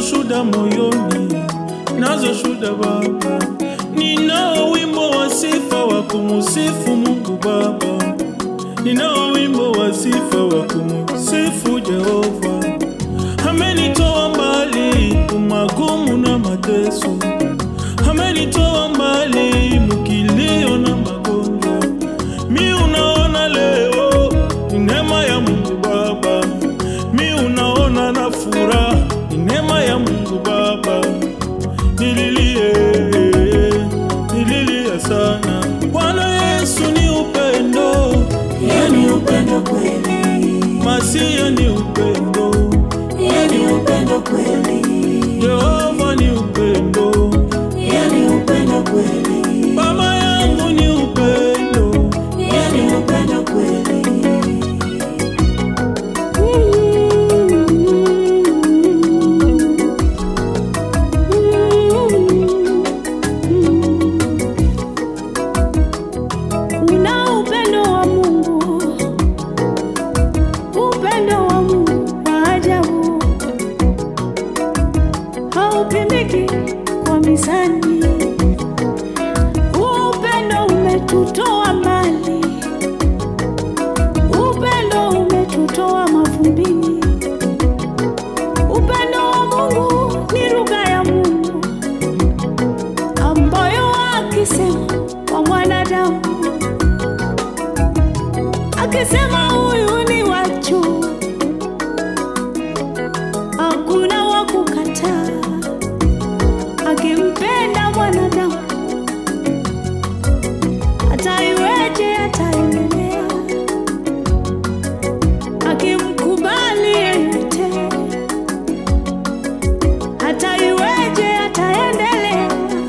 shuda moyoni, nazo shuda Baba. Ninao wimbo wa sifa wa kumusifu Mungu Baba, ninao wimbo wa sifa wa kumusifu Jehova. Amenitoa mbali kumagumu na mateso, amenitoa mbali mukilio na magonjwa. Mi unaona leo ni neema ya Mungu Baba, mi unaona na furaha ni neema ya Mungu Baba. Nililie, nililia sana. Bwana Yesu ni upendo, Yeye ni upendo kweli, Masia ni upendo, Yeye ni upendo kweli, Jehova ni upendo, Yeye ni upendo kweli, Baba yangu ni upendo. Yeye ni upendo kweli. Kuna upendo wa Mungu, upendo wa Mungu wa ajabu, haupimiki kwa mizani. Upendo umetutoa mbali, upendo umetutoa mavumbini. Upendo wa Mungu ni lugha ya Mungu ambayo akisema kwa mwanadamu akisema huyu ni wachu, hakuna wa kukataa. Akimpenda mwanadamu, hata iweje ataendelea. Akimkubali yeyote, hata iweje ataendelea.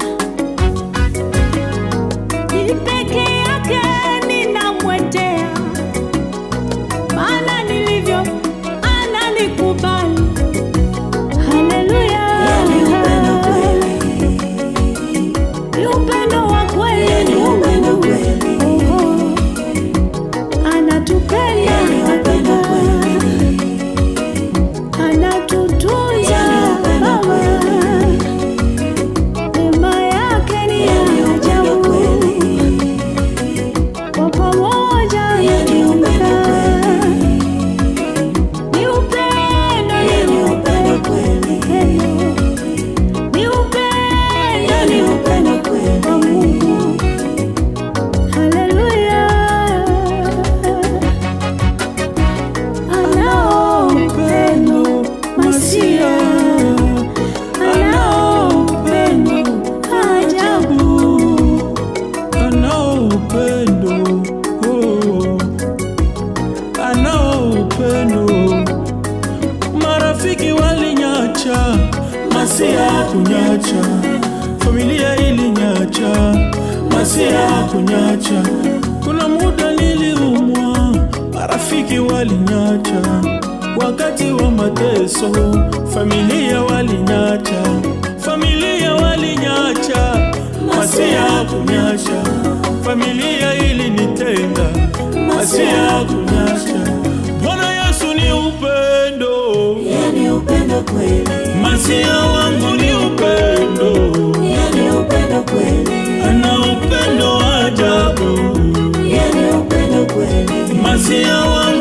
Ni peke yake ninamwendea, maana nilivyo ananikubali. Haleluya, Yeye ni upendo kweli, ni upendo wa Yeye ni kweli. upendo kweli, Oho, anatupenda, Yeye ni upendo kweli, anatutunza Yeye ni upendo Baba. Neema yake ni Yeye ni ya upendo ajabu. kweli, Kwa pamoja Yeye ni upendo kweli, ni upendo, Yeye ni ni upendo upendo, kweli, ni upendo, Yeye ni ni upendo kweli. wa Mungu. Haleluya. Anao upendo masia, anao upendo ajabu. anao upendo oh, anao upendo. Marafiki walinyacha, Masia kunyacha, familia ilinyacha, Masia kunyacha. Kuna muda niliumwa, marafiki walinyacha, wakati wa mateso, familia walinyacha, familia walinyacha, Masia kunyacha, familia ilinitenga, Masia kunyacha. Bwana Yesu ni upendo, Yeye ni upendo kweli, Masia wangu ni upendo, Yeye ni upendo kweli, ana upendo wa ajabu. Yeye ni upendo kweli, Masia wangu